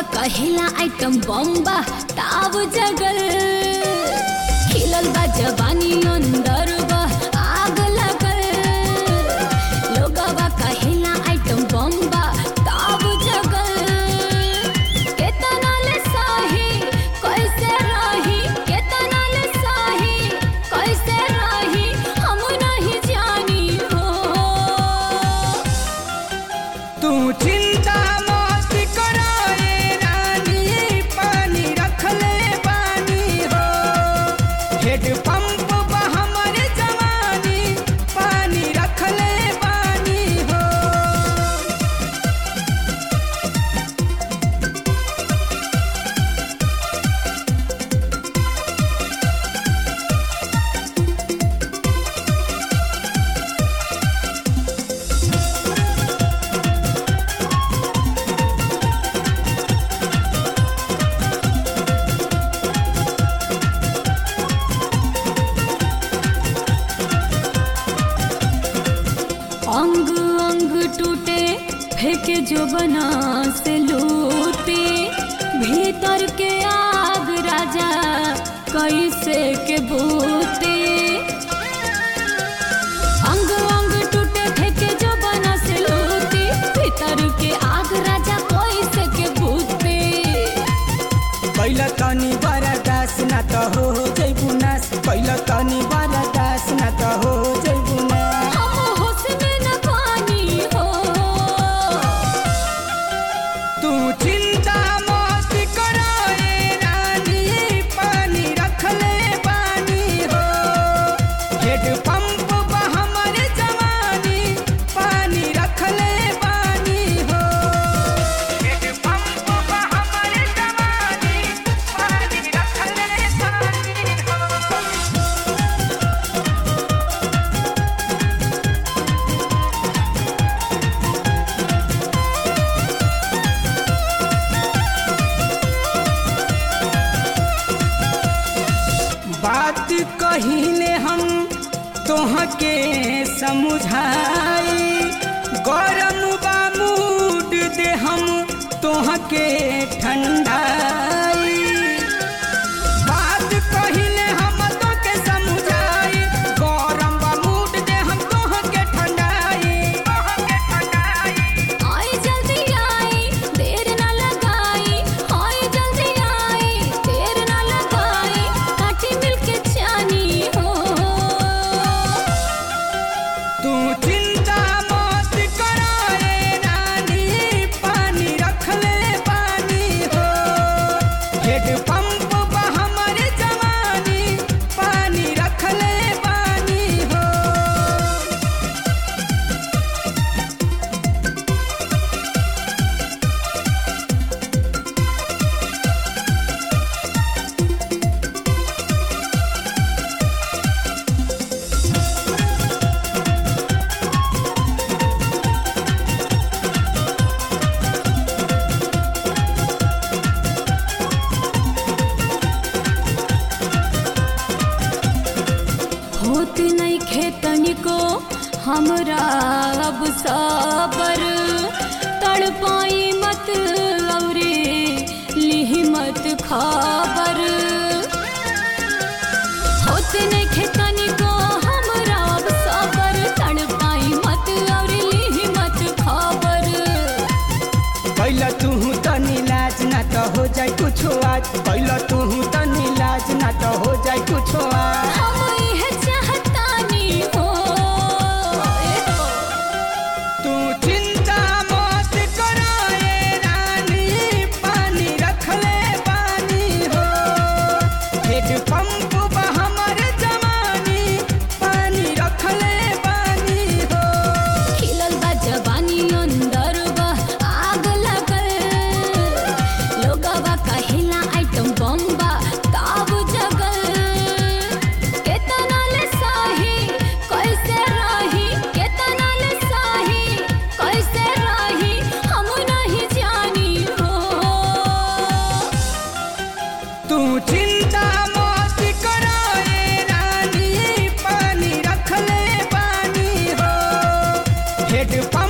कहेला आइटम बम्बा ताव जगल खिलल बा जवानी अंदर बा आग लगल लोगवा कहेला आइटम बम्बा ताव जगल केतना ले सही कैसे रही केतना ले सही कैसे रही हम नहीं जानी हो तू चिंता मत कराए रानी पानी रखले पानी हो हेड पंप बा हमरे जवानी पानी रखले पानी हो अंग अंग टूटे फेंके जो बना से लूटे भीतर के आग राजा कैसे के बूते अंग अंग टूटे फेंके जो बना से लूटे भीतर के आग राजा कैसे के बूते कैला तनी बड़ा दास ना त हो जैबू नास कैला तनी बड़ा दास ना त हो जैबू नास हम हुस्न न पानी हो तू चिंता मत कराए रानी पानी रखले पानी हो हेड पंप बा हमरे जवानी पानी रखले पानी हो हेड पंप बा हमरे जवानी पानी रखले पानी हो बात कहिले हम तोहके समझाई गरम बा मूड दे हम तोहके ठंडाई बात कहिले हम तोके समझाई गरम बा मूड दे हम तोहके ठंडाई तोहके ठंडाई आई जल्दी आई देर न लगाई आई जल्दी आई देर न लगाई काठी मिल के जानी हो तू चिंता मत कराए रानी पानी रखले पानी हो हेड पंप बा हमरे जवानी पानी रखले पानी हो होत नहीं खेतनी को हमरा अब सबर तड़पाई मत औरे लिही मत खबर होत नहीं खेतनी को हमरा अब सबर तड़पाई मत औरे लिही मत खबर कैला तू तनी लाज ना त हो जाए कुछो आज कैला तू तनी लाज ना त हो जाए कुछो आज हम इहे चाहतानी हो ए हो। तू चिंता मत कराए रानी पानी रखले पानी हो हेड पंप बा हमरे जवानी पानी रखले पानी हो खिलल बा जवानी अंदर बा आग लगल लोगवा कहेला आइटम बम्बा ताव जगल केतना ले सही कैसे रही केतना ले सही कैसे रही हम नहीं जानी हो तू चिंता मत कराए रानी पानी रखले पानी हो हेड